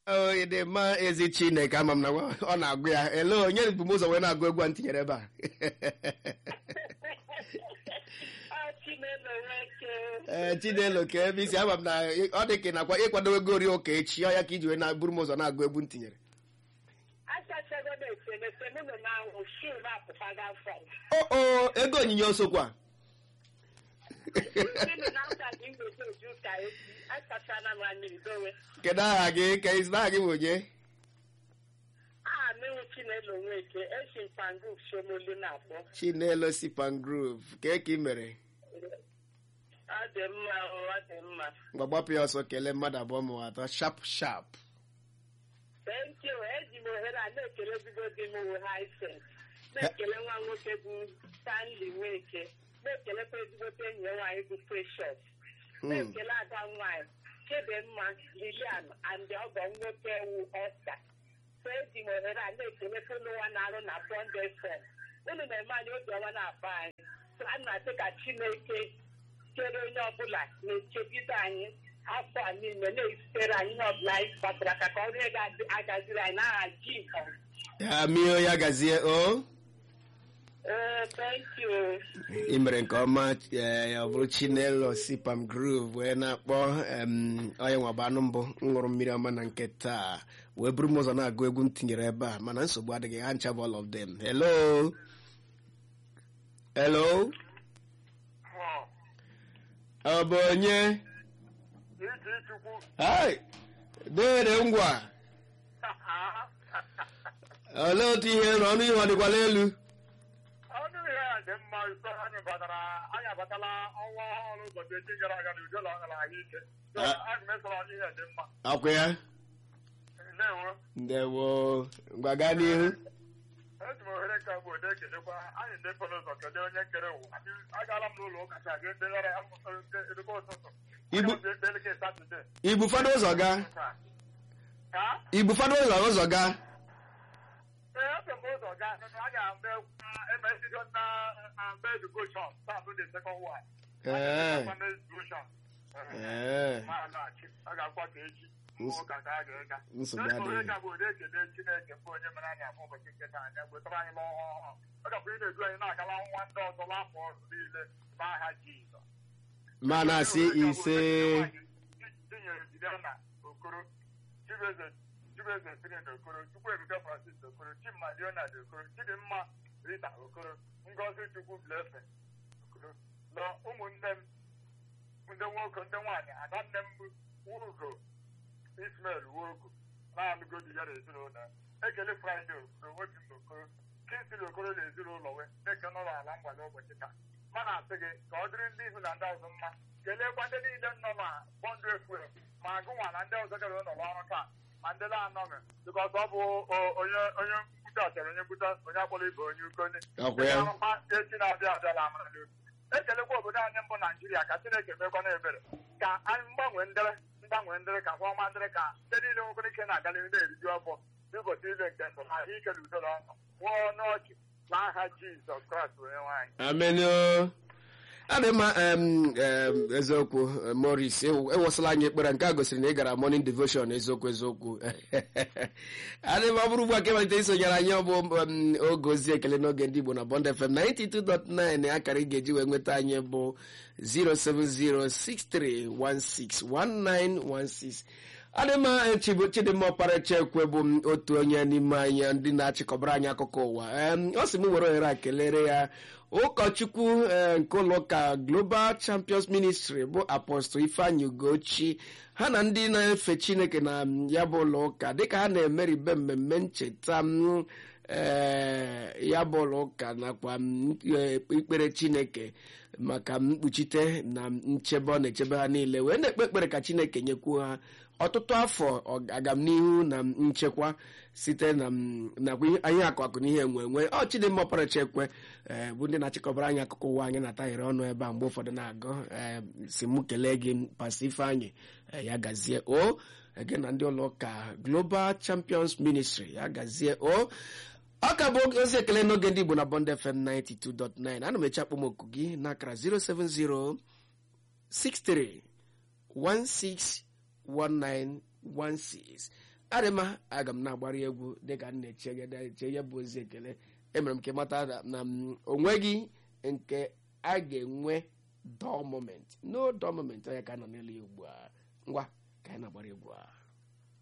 onye dị mma ezi chineke ama m na ọ na-agụ ya ele onye bụ m ụzọ wee na-agụ egwu a ntinyere ebe a ee chinelo ka ebe isi ama m na ọ dị ka nakwa ịkwado ego ori ụka echi ọ ya ka iji wee na-buru m ụzọ na-agụ egwu ntinyere oo ego onyinye osokwa kedu aha gị ka isi aha gị bụ onye chinelo sipan groove ka ka ị mere mgbagbapụ ya ọsọ kelee mmadụ abụọ ma atọ shap shap Thank you. Eji m ohere a na-ekele ezigbo di m wụ Hisense. Na-ekele nwa nwoke bụ Stanley Nweke. Na-ekelekwa ezigbote enyi ya nwaanyị bụ Precious. Na-ekele ada nwaanyị Chidimma Lilian and ọgọ nwoke wu Esther. So eji m ohere a na-ekelekwa ụlọ nwa na-arụ na Bond FM. Unu na-eme anyị obiọma na-akpa anyị. So a na-asị ka Chineke chere onye ọbụla na-echegide anyị afọ a niile na-esitere anyị ihe ọbụla anyị kpatara ka ka ọrụ ego agaziri anyị n'aha Jizọs. ya mio ya gazie o Ee, thank you. ị mere nke ọma ee, ọ bụrụ chinelo sipam groove wee na-akpọ em, onye nwaba anụ mbụ m ṅụrụ mmiri ọma na nke taa wee buru m ụzọ na-agụ egwu m tinyere ebe a mana nsogbu adịghị ha ncha bụ all of them hello hello ọ bụ onye hai dere ngwa olee otu ihe nọ ọnụ ihe ọ dịkwala elu ọnụ ihe a dị mma iko anyị batara anyị abatala ọnwa ọhụrụ ụbọchị echi gara aga na udo na ọgara ahụike So, Ah. anyị mesara ọnụ ihe dị mma ọkwa ya ndewo ndewo ngwa gaa n'ihu eji m ohere nke bụ ode ekelekwa anyị ndị pụrụ ụzọ kelee onye kere ụwa Anyị- agaala m n'ụlọ ụka ka ga ekpegara ya edekwa ụtụtụ Igbu- Aga m ekpe elekere Satọde. igbu fọdụ ụzọ gaa Ha? igbu fọdụ ụzọ ụzọ gaa Ee, efe m ụzọ gaa a ga-eme emesigo na mbe devotion taa bụ the second one Ee. Mbe devotion. Ee. Ma alaghachi. a ga-akwa ka echi Ns- ụka ka a ga-ega nsogbu Eji m ohere adịghị ka bụ ụdị ekele Chineke bụ onye mere anyị afọ ụbọchị nke taa anya wetara anyị n'ọhụụ ọhụrụ ọ gakwa ị na-edu anyị na-agala nwa ndị ọzọ n'afọ ọzọ niile n'aha Jizọs ma na-asị ise tinyere Juliana Okoro Chibeze Chibeze Firin Okoro Chukwuebuka Francis Okoro Chimma Leonard Okoro Chidimma Rita Okoro Ngozi Chukwu Blessing Okoro na ụmụnne m ndị nwoke ndị nwaanyị ada nne m bụ Ugo Ismail Wogo na-alụgo di ya na ezinụlọ ekele Fraịde Okoro Nwoke Okoro Kinsili Okoro na ezinụlọ wee na-eke n'ụlọ ala mgbada ụbọchị taa ma na-asị gị ka ọ dịrị ndị ihu na ndị ọzọ mma keleekwa ndị niile nọ na bọndụ efuel ma gụnwa na ndị ọzọ gara ụlọ ọrụ taa ma ndị na-anọghị bikọs ọ bụ o- onye onye nkwute achọrọ onye nkwute onye akpọrọ ibe onye ukoni Ọkwa ya. Ndị arụkwa echi na-abịa abịa na amara n'obi ekelekwa obodo anyị mbụ naijiria ka chineke mekwana ebere ka anyị mgbanwe ndịrị mgbanwe ndịrị ka ọma ndịrị ka ndị niile nwekwara ike na-aga n'ihu na-eriju afọ n'ụbọchị ile nke ndụ na ahụ ike na udo na ọṅụ nwụọ n'ọchị n'aha jizọs kraịst onye nwaanyị amenio adị mma em, em, eziokwu em, Morris ewu- ewesala anyị ekpere nke a gosiri na ị gara morning devotion eziokwu eziokwu adị mma ọ bụrụ ugbu a ka ịmalite isonyere anyị ọ bụ em, oge ozi ekele n'oge ndị Igbo na Bond FM 92.9 akara ị ga-eji wee nweta anyị bụ 07063161916 adịmma echibu chidimma ọkpara chekwe bụ m otu onye n'ime anyị ndị na-achịkọbara anyị akụkọ ụwa Em, ọ sị m were ohere a kelere ya ụkọchukwu eh, nke ụlọụka global champions ministry bụ apọstụl ifeanyị ugochi ha na ndị na-efe chineke na mm, ya bụ ụlọụka dịka ha na-emeribe mmemme ncheta m ee ya bụ ụlọụka nakwa m, eh, ikpere chineke maka mkpuchite na nchebe ọ na-echebe ha niile wee na-ekpe ekpere ka chineke nyekwuo ha ọtụtụ afọ ọ- agamnihu na nchekwa site na m- nakwa ihe- ihe akụ akụ na ihe enwe enwe ọ chidimma ọpara chekwe ee, bụ ndị na-achịkọbara anyị akụkọ ụwa anyị na-ataghere ọnụ ebe a mgbe ụfọdụ na-agụ ee, si mụ kelee gị pasi ifeanyị ee, ya gazie o gị na ndị ụlọ ụka global champions ministry ya gazie o ọ ka bụ ozi ekele n'oge ndị igbo na bond fm 92.9 ana m eche akpọmoku gị n'akara 070 63 161916 adịma aga m na-agbara egwu dịka m na-eche ya bụ ozi ekele emere m ka ịmata na m onweghị nke a ga-enwe dọ moment no dọ moment onye ka a nọ n'elu ya ugbu a ngwa ka anyị na-agbara egwu a